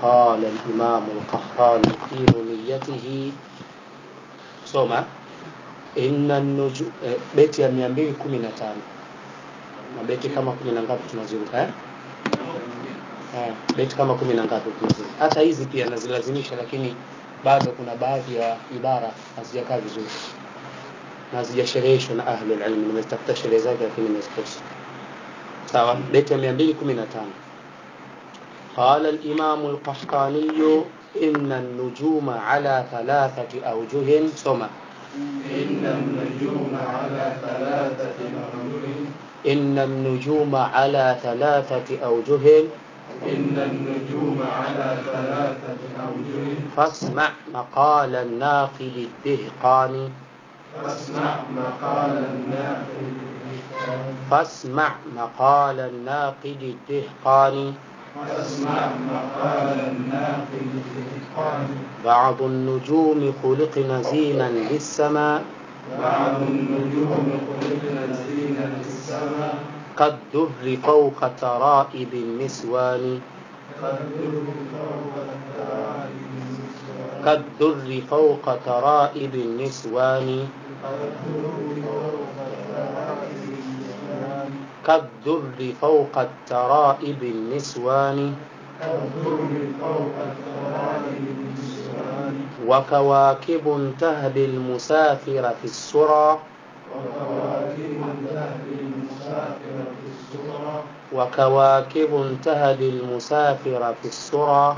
قال الإمام القحطاني في نونيته soma inna nuju eh, beti ya mia mbili kumi na tano na beti kama kumi na ngapi tunaziruka eh? Eh, beti kama kumi na ngapi tunaziruka hata hizi pia nazilazimisha lakini bado kuna baadhi ya ibara hazijakaa vizuri na hazijashereheshwa na ahlul ilm nimezitafuta sherehe zake lakini nimezikosa sawa beti ya mia mbili kumi na tano قال الإمام القحطاني إن النجوم على ثلاثة أوجه سمع إن النجوم على ثلاثة أوجه إن النجوم على ثلاثة أوجه إن النجوم على ثلاثة أوجه فاسمع مقال الناقد الدهقاني فاسمع مقال الناقد فاسمع مقال الناقد الدهقاني فاسمع مقال الناقد الإتقان بعض النجوم خلقن زينا للسماء بعض النجوم خلقنا زينة السماء كالدر فوق ترائب النسوان قد فوق الترائب النسوان كالدر فوق ترائب النسوان كالدر فوق الترائب النسوان وكواكب تهدي المسافر في السرى وكواكب تهدي المسافر في السرى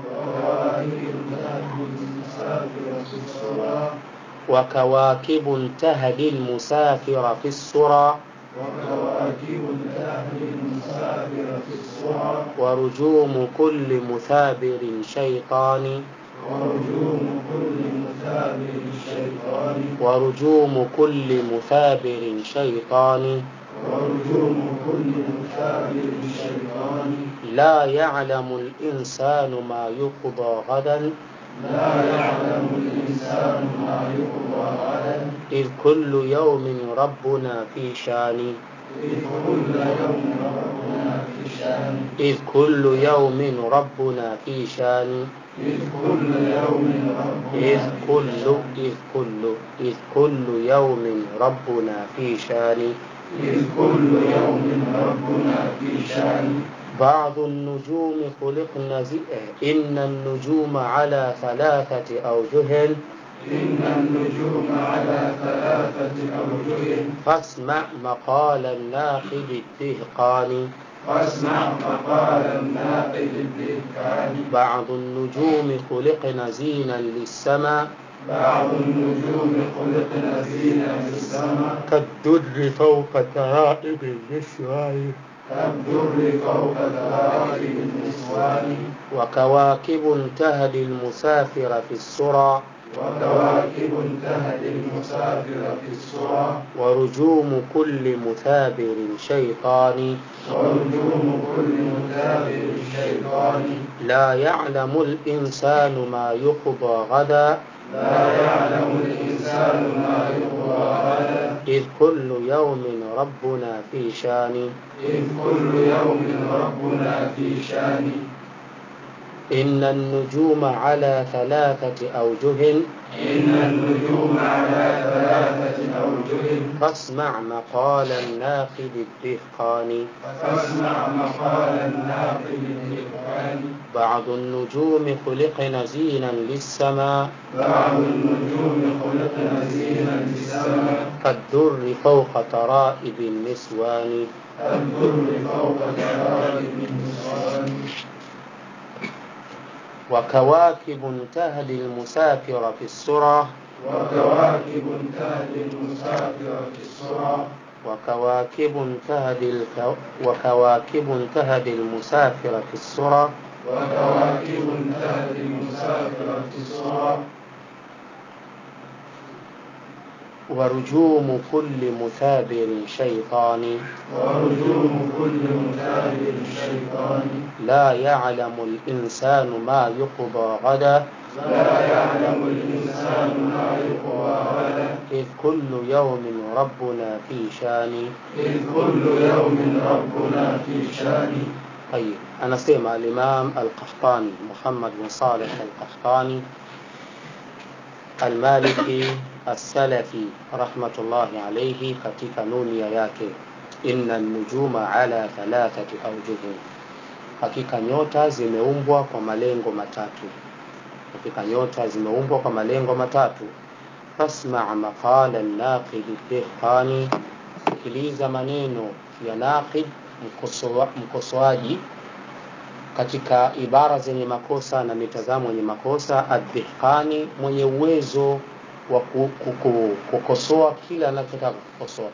وكواكب تهدي المسافر في السرى ورجوم كل مثابر شيطان ورجوم كل مثابر الشيطان ورجوم كل مثابر شيطان ورجوم كل مثابر الشيطان لا يعلم الإنسان ما يقضى غدا لا يعلم الإنسان ما يقضى غدا إذ كل يوم ربنا في شان إذ كل يوم ربنا في شان إذ كل يوم ربنا في شان إذ كل يوم إذ ربنا كل إذ كل إذ كل يوم ربنا في شان إذ كل يوم ربنا في شان بعض النجوم خلقن زي... إن النجوم على ثلاثة أوجه إن النجوم على ثلاثة أوجه فاسمع مقال الناقد الدهقاني واسمع مقال الناقد الدهقان بعض النجوم خلقن زينا للسماء بعض النجوم خلقنا زينة السماء كالدر فوق ترائب النسوان كالدر فوق ترائب النسوان وكواكب تهدي المسافر في السرى وكواكب تهدي المسافر في السرى ورجوم كل مثابر شيطان ورجوم كل متابر الشيطان لا يعلم الإنسان ما يقضى غدا لا يعلم الإنسان ما يقضى غدا إذ كل يوم ربنا في شان إذ كل يوم ربنا في شان إن النجوم على ثلاثة أوجه إن النجوم على ثلاثة أوجه فاسمع مقال الناقد الدهقاني فاسمع مقال الناقد الدهقان بعض النجوم خلقن زينا للسماء بعض النجوم خلقنا زينة السماء كالدر فوق ترائب النسوان كالدر فوق ترائب النسوان وكواكب تهدي المسافر في السرى وكواكب تهدي المسافر في السرى وكواكب تهدي الكو... وكواكب تهدي المسافر في السرى وكواكب تهدي المسافر في السرى ورجوم كل مثابر شيطان ورجوم كل متابر الشيطان لا يعلم الإنسان ما يقضى غدا لا يعلم الإنسان ما يقوى غدا إذ كل يوم ربنا في شان إذ كل يوم ربنا في شان طيب anasema al-Imam al-Qahtani Muhammad bin Saleh al-Qahtani al-Maliki as-Salafi rahmatullahi alayhi katika nunia yake inna nujuma ala thalathati awjuh hakika nyota zimeumbwa kwa malengo matatu hakika nyota zimeumbwa kwa malengo matatu fasma maqala an-naqid ad-dihqani sikiliza maneno ya naqid mkosoaji katika ibara zenye makosa na mitazamo yenye makosa ad-dihqani mwenye uwezo wa kukosoa kila anachotaka kukosoa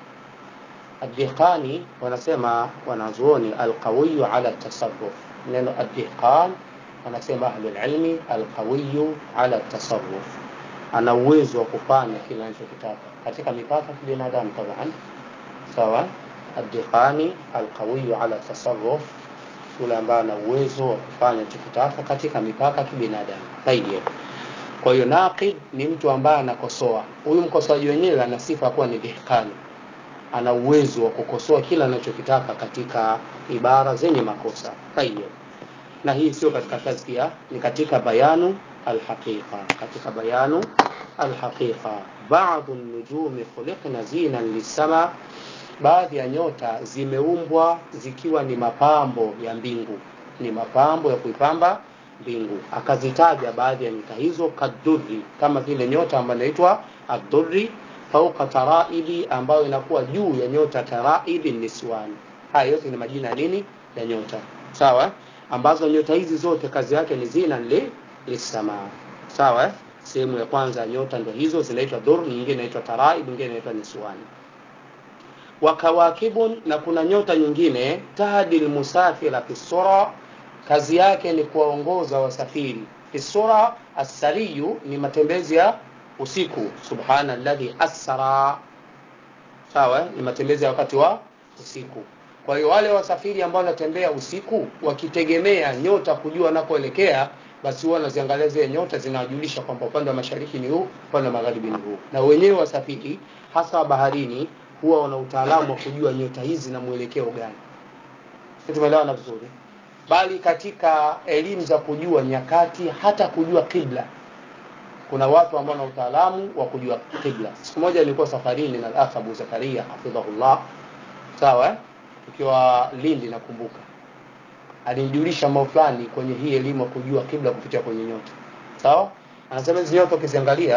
ad-dihqani wanasema wanazuoni al-qawiyu ala tasarruf neno ad-dihqan wanasema ahlul ilmi al-qawiyu ala tasarruf ana uwezo wa kufanya kila anachokitaka katika mipaka ya binadamu taban sawa ad-dihqani al-qawiyu ala tasarruf yule ambaye ana uwezo wa kufanya anachokitaka katika mipaka ya kibinadamu tayeb kwa hiyo naqid ni mtu ambaye anakosoa huyu mkosoaji wenyewe ana sifa kuwa ni dihqani ana uwezo wa kukosoa kila anachokitaka katika ibara zenye makosa tayeb na hii sio katika tazkia ni katika bayanu alhaqiqa katika bayanu alhaqiqa baadhi an-nujumi khuliqna zinan lisama baadhi ya nyota zimeumbwa zikiwa ni mapambo ya mbingu ni mapambo ya kuipamba mbingu akazitaja baadhi ya nyota hizo kadurri kama vile nyota ambayo inaitwa ad-durri fauqa taraibi ambayo inakuwa juu ya nyota taraibi niswani haya yote ni majina ya nini ya nyota sawa ambazo nyota hizi zote kazi yake ni zina li lisamaa sawa sehemu ya kwanza nyota ndio hizo zinaitwa dur nyingine inaitwa taraib nyingine inaitwa niswani wakawakibun na kuna nyota nyingine tahdil musafira fi sura kazi yake ni kuwaongoza wasafiri fi sura asariyu ni matembezi ya usiku subhana alladhi asra sawa ni matembezi ya wakati wa usiku kwa hiyo wale wasafiri ambao wanatembea usiku wakitegemea nyota kujua wanakoelekea basi huwa wanaziangalia zile nyota zinawajulisha kwamba upande wa mashariki ni huu upande wa magharibi ni huu na wenyewe wasafiri hasa wa baharini huwa wana utaalamu wa kujua nyota hizi na mwelekeo gani tumeelewana vizuri bali katika elimu za kujua nyakati hata kujua kibla kuna watu ambao wana utaalamu wa kujua kibla siku moja nilikuwa safarini na al Abu Zakaria hafidhahullah sawa tukiwa Lindi nakumbuka alinijulisha mambo fulani kwenye hii elimu ya kujua kibla kupitia kwenye nyota sawa anasema hizi nyota ukiziangalia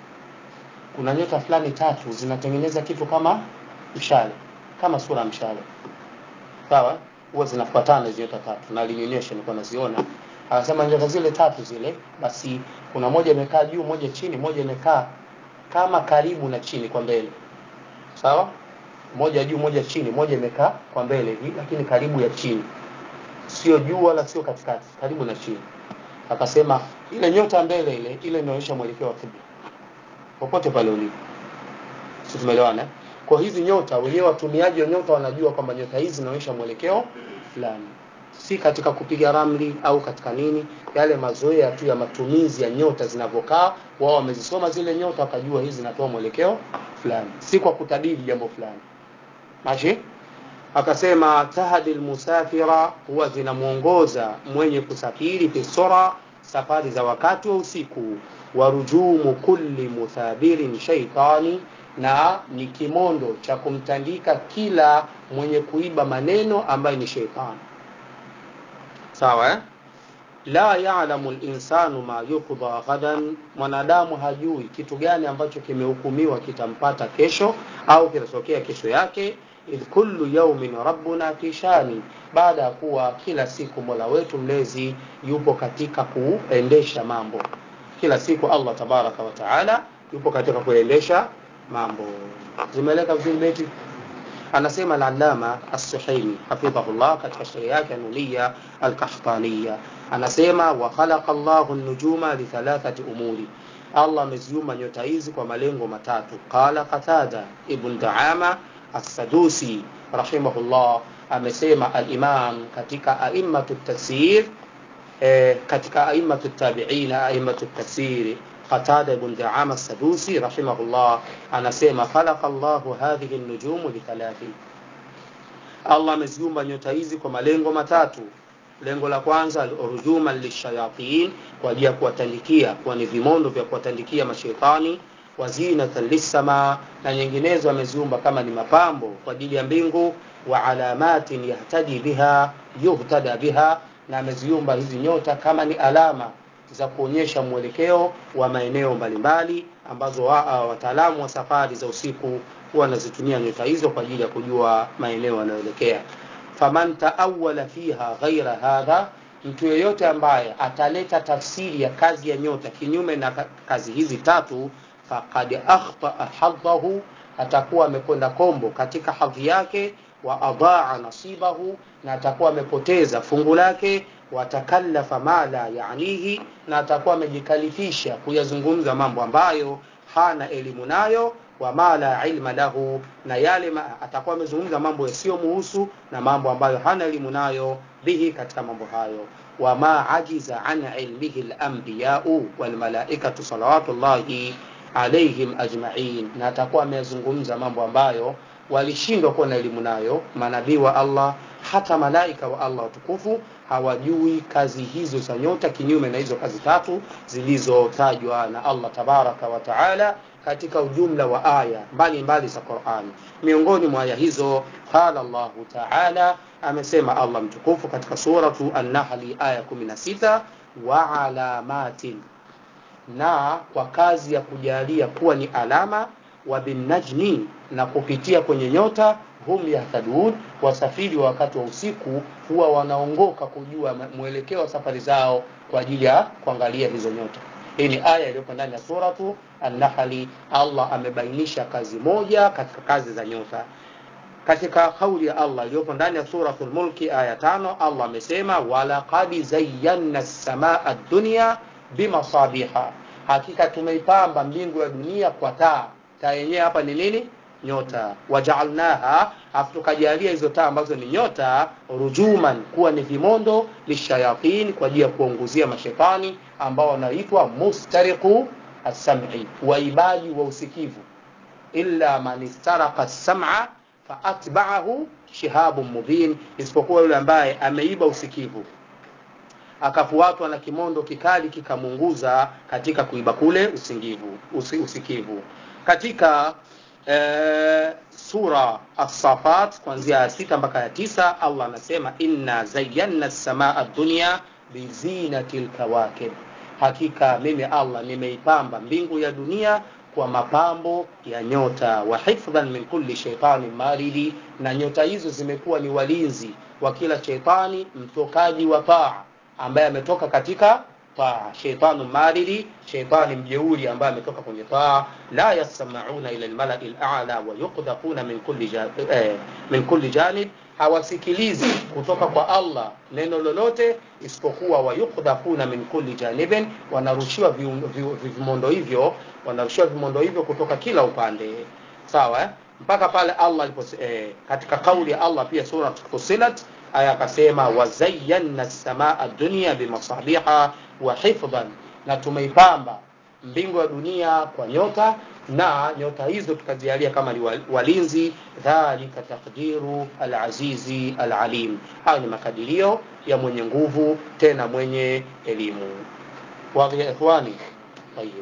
kuna nyota fulani tatu zinatengeneza kitu kama mshale kama sura mshale sawa huwa zinafuatana hizo nyota tatu na alinionyesha nilikuwa naziona anasema nyota zile tatu zile basi kuna moja imekaa juu moja chini moja imekaa kama karibu na chini kwa mbele sawa moja juu moja chini moja imekaa kwa mbele hivi lakini karibu ya chini sio juu wala sio katikati karibu na chini akasema ile nyota mbele ile ile inaonyesha mwelekeo wa kibla popote pale ulipo sisi tumeelewana kwa hizi nyota wenyewe watumiaji wa nyota wanajua kwamba nyota hizi zinaonyesha mwelekeo fulani si katika kupiga ramli au katika nini yale mazoea tu ya matumizi ya nyota zinavyokaa wao wamezisoma zile nyota wakajua hizi zinatoa mwelekeo fulani si kwa kutabiri jambo fulani mashi akasema tahdi almusafira huwa zinamuongoza mwenye kusafiri fisura safari za wakati wa usiku warujumu kulli muthabirin shaitani na ni kimondo cha kumtandika kila mwenye kuiba maneno ambaye ni sheitani sawa eh? la ya'lamu al-insanu ma yuqda ghadan mwanadamu hajui kitu gani ambacho kimehukumiwa kitampata kesho au kitatokea kesho yake idh kullu yawmin rabbuna fi shani baada ya kuwa kila siku Mola wetu mlezi yupo katika kuendesha mambo kila siku Allah tabaraka wa taala yupo katika kuendesha mambo zimeleka vizuri beti anasema al-allama as-suhaimi hafidhahullah katika shairi yake anulia al-qahtaniya anasema wa khalaqa Allahu an-nujuma li thalathati umuri Allah ameziumba nyota hizi kwa malengo matatu qala qatada ibn daama as-sadusi rahimahullah amesema al-imam katika a'immatu tafsir eh, katika a'immatu tabi'ina a'immatu tafsir قتادة بن دعامة السدوسي رحمه الله أنا سيما خلق الله هذه النجوم لثلاث Allah ameziumba nyota hizi kwa malengo matatu lengo la kwanza rujuma lishayatin kwa ajili ya kuwatandikia kuwa ni vimondo vya kuwatandikia mashetani wazinatan lissama na nyinginezo ameziumba kama ni mapambo kwa ajili ya mbingu wa alamatin yahtadi biha yuhtada biha na ameziumba hizi nyota kama ni alama za kuonyesha mwelekeo wa maeneo mbalimbali ambazo wa, uh, wataalamu wa safari za usiku huwa wanazitumia nyota hizo kwa ajili ya kujua maeneo yanayoelekea faman taawala fiha ghaira hadha mtu yeyote ambaye ataleta tafsiri ya kazi ya nyota kinyume na kazi hizi tatu faqad akhtaa hadhahu atakuwa amekwenda kombo katika hadhi yake wa adaa nasibahu na atakuwa amepoteza fungu lake watakallafa ma la yanihi na atakuwa amejikalifisha kuyazungumza mambo ambayo hana elimu nayo wa ma la ilma lahu na yale ma, atakuwa amezungumza mambo yasiyomuhusu na mambo ambayo hana elimu nayo bihi katika mambo hayo wama ajiza an ilmihi lambiyau walmalaikatu salawatullahi alaihim ajmain na atakuwa ameyazungumza mambo ambayo walishindwa kuwa na elimu nayo manabii wa allah hata malaika wa allah watukufu hawajui kazi hizo za nyota kinyume na hizo kazi tatu zilizotajwa na allah tabaraka wa taala katika ujumla wa aya mbalimbali za qurani miongoni mwa aya hizo qala llahu taala amesema allah mtukufu katika suratu annahli aya 16 wa alamatin na kwa kazi ya kujalia kuwa ni alama wa binnajmi na kupitia kwenye nyota hum yahtadun wasafiri wa wakati wa usiku huwa wanaongoka kujua mwelekeo wa safari zao kwa ajili ya kuangalia hizo nyota hii ni aya iliyoko ndani ya suratu annahli allah amebainisha kazi moja katika kazi za nyota katika kauli ya allah iliyopo ndani ya suratu lmulki aya tano allah amesema walaqad zayanna samaa dunya bimasabiha hakika tumeipamba mbingu ya dunia kwa taa taa yenyewe hapa ni nini nyota wajaalnaha afu tukajalia hizo taa ambazo ni nyota rujuman kuwa ni vimondo lishayatin kwa ajili ya kuonguzia mashetani ambao wanaitwa mustariqu assami waibaji wa usikivu illa man istaraqa sama faatbaahu shihabun mubin isipokuwa yule ambaye ameiba usikivu akafuatwa na kimondo kikali kikamunguza katika kuiba kule usingivu usi, usikivu katika e, sura As-Safat kuanzia ya sita mpaka ya tisa Allah anasema inna zayyana samaa dunya bizinati lkawakib, hakika mimi Allah nimeipamba mbingu ya dunia kwa mapambo ya nyota wa hifdhan min kulli shaitanin maridi, na nyota hizo zimekuwa ni walinzi wa kila sheitani mtokaji wa taa ambaye ametoka katika taa sheitanu maridi sheitani mjeuri ambaye ametoka kwenye taa la yasmauna ila almalai alala wa yuqdhafuna min kulli ja, eh, min kulli janib hawasikilizi kutoka kwa Allah neno lolote isipokuwa wayukdhafuna min kulli janibin wanarushiwa vimondo hivyo wanarushiwa vimondo hivyo kutoka kila upande sawa eh? mpaka pale Allah alipo eh, katika kauli ya Allah pia sura Fussilat aya akasema wazayyana samaa dunya bimasabiha wa hifdhan, na tumeipamba mbingu ya dunia kwa nyota na nyota hizo tukazialia kama ni walinzi. Dhalika taqdiru alazizi alalim, hayo ni makadirio ya mwenye nguvu tena mwenye elimu. Wadhi ya ikhwani, tayib.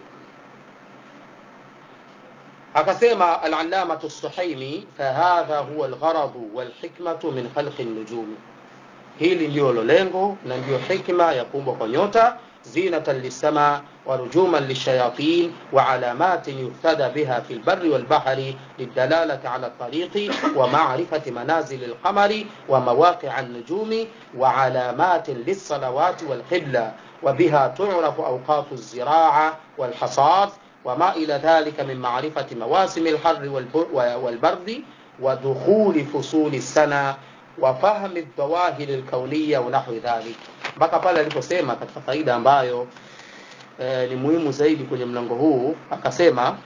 akasema al-allamatu as-suhaimi fahadha huwa al-gharadu wal-hikmatu min khalqi an-nujumi hili ndio lengo na ndio hikma ya kuumbwa kwa nyota zinatan lisama wa rujuman lishayatin wa alamatin yuhtada biha fi lbari walbahri lidalalati ala tariqi wa marifati manazili alqamari wa mawaqia النجوم وعلامات للصلوات والقبلة وبها تعرف أوقات الزراعة والحصاد وما إلى ذلك من معرفة مواسم الحر والبرد ودخول فصول السنة وفهم الظواهر الكونية ونحو ذلك mpaka pale aliposema katika faida ambayo e, ni muhimu zaidi kwenye mlango huu akasema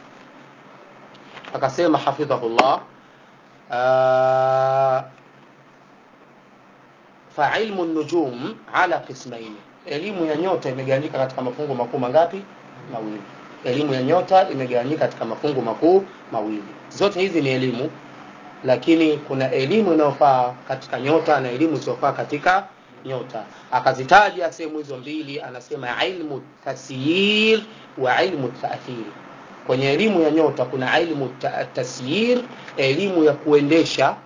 akasema hafidhahullah fa ilmu nujum ala qismaini elimu ya nyota imegawanyika katika mafungu makuu mangapi mawili elimu ya nyota imegawanyika katika mafungu makuu mawili zote hizi ni elimu lakini kuna elimu inayofaa katika nyota na elimu isiyofaa katika nyota akazitaja sehemu hizo mbili anasema ilmu tasyir wa ilmu taathiri kwenye elimu ya nyota kuna ilmu ta- tasyir elimu ya kuendesha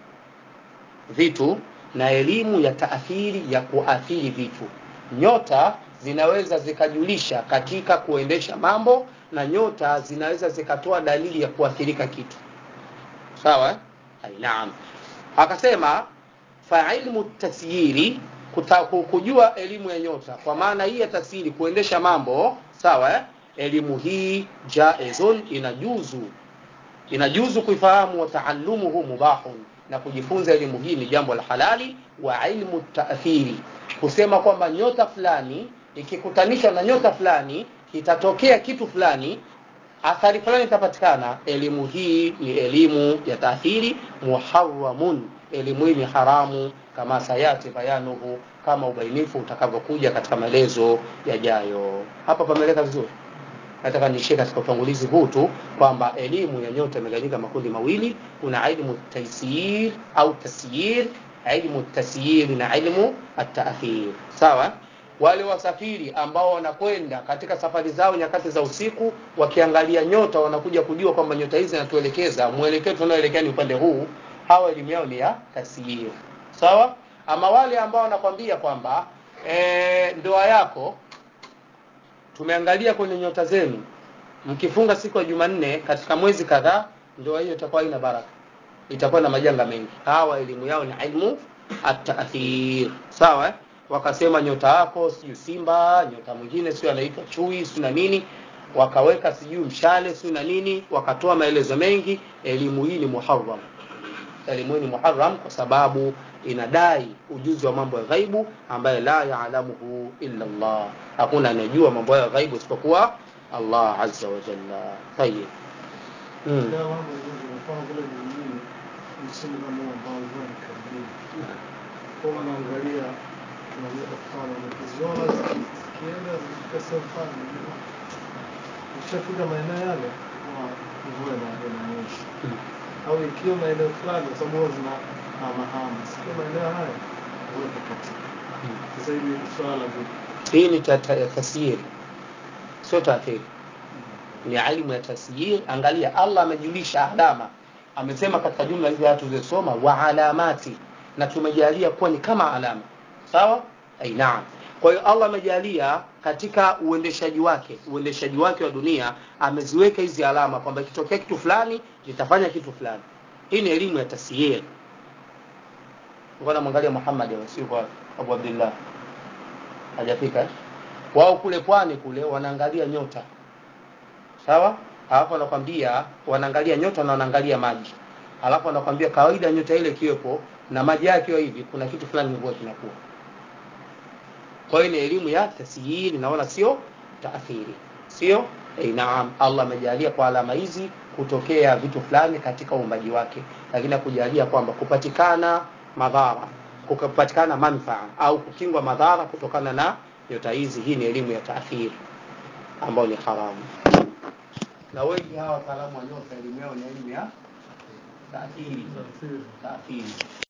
vitu na elimu ya taathiri ya kuathiri vitu nyota zinaweza zikajulisha katika kuendesha mambo na nyota zinaweza zikatoa dalili ya kuathirika kitu sawa eh? Ai, naam akasema fa ilmu tasyiri kuta- ku- kujua elimu ya nyota kwa maana hii ya tasiri kuendesha mambo sawa eh? elimu hii jaizun inajuzu inajuzu kuifahamu wa taallumuhu mubahun na kujifunza elimu hii ni jambo la halali wa ilmu taathiri kusema kwamba nyota fulani ikikutanishwa na nyota fulani itatokea kitu fulani athari fulani itapatikana elimu hii ni elimu ya taathiri muharamun elimu hii ni haramu kama sayati bayanuhu kama ubainifu utakavyokuja katika maelezo yajayo hapa pameleka vizuri nataka niishie katika utangulizi huu tu kwamba elimu ya nyota imegawanyika makundi mawili kuna ilmu taysir au tasyir ilmu tasyir na ilmu ataathir sawa wale wasafiri ambao wanakwenda katika safari zao nyakati za usiku wakiangalia nyota wanakuja kujua kwamba nyota hizi zinatuelekeza mwelekeo tunaoelekea ni upande huu hawa elimu yao ni ya tasyir sawa ama wale ambao wanakwambia kwamba e, ndoa yako tumeangalia kwenye nyota zenu mkifunga siku ya jumanne katika mwezi kadhaa ndoa hiyo itakuwa ina baraka itakuwa na majanga mengi hawa elimu yao ni ilmu ataathir sawa eh? wakasema nyota yako sijui simba nyota mwingine sio anaitwa chui sio na nini wakaweka sijui mshale sio na nini wakatoa maelezo mengi elimu hii ni muharram elimu hii ni muharram kwa sababu inadai ujuzi wa mambo ya ghaibu ambaye la yaalamuhu illa Allah hakuna anayejua mambo ya ghaibu isipokuwa Allah azza wa jalla tayib mm. Leo mambo yanafanya vile vingine msimu kama huu ambao mvua ni karibuni. Kwa unaangalia tunaweza kufanya ukiziona zikienda zikifika sehemu fulani ukishafika maeneo yale huwa mvua ina- inanyesha au ikiwa maeneo fulani kwa sababu huwa zina hamahama sikiwa maeneo haya mvua itakatika sasa hivi swala la vipi hii ni ta- ta- tasyiri sio taathiri ni ilmu ya tasyir angalia allah amejulisha alama amesema katika jumla hizi aya tulizosoma wa alamati na tumejalia kuwa ni kama alama sawa ai naam kwa hiyo allah amejalia katika uendeshaji wake uendeshaji wake wa dunia ameziweka hizi alama kwamba ikitokea kitu fulani litafanya kitu fulani hii ni elimu ya tasyir ngoja mwangalia muhammad sio kwa abu abdullah hajafika eh? wao kule pwani kule wanaangalia nyota sawa alafu wanakwambia wanaangalia nyota na wanaangalia maji alafu wanakwambia kawaida nyota ile ikiwepo na maji yake hivi kuna kitu fulani huwa kinakuwa kwa hiyo ni elimu ya tasyiri naona sio taathiri sio eh, naam allah amejalia kwa alama hizi kutokea vitu fulani katika uumbaji wake lakini akujalia kwamba kupatikana madhara kupatikana manfaa au kukingwa madhara kutokana na nyota hizi hii ni elimu ya taathiri ambayo ni haramu na wengi hawa wataalamu wa nyota elimu yao ni elimu ya taathiri taathiri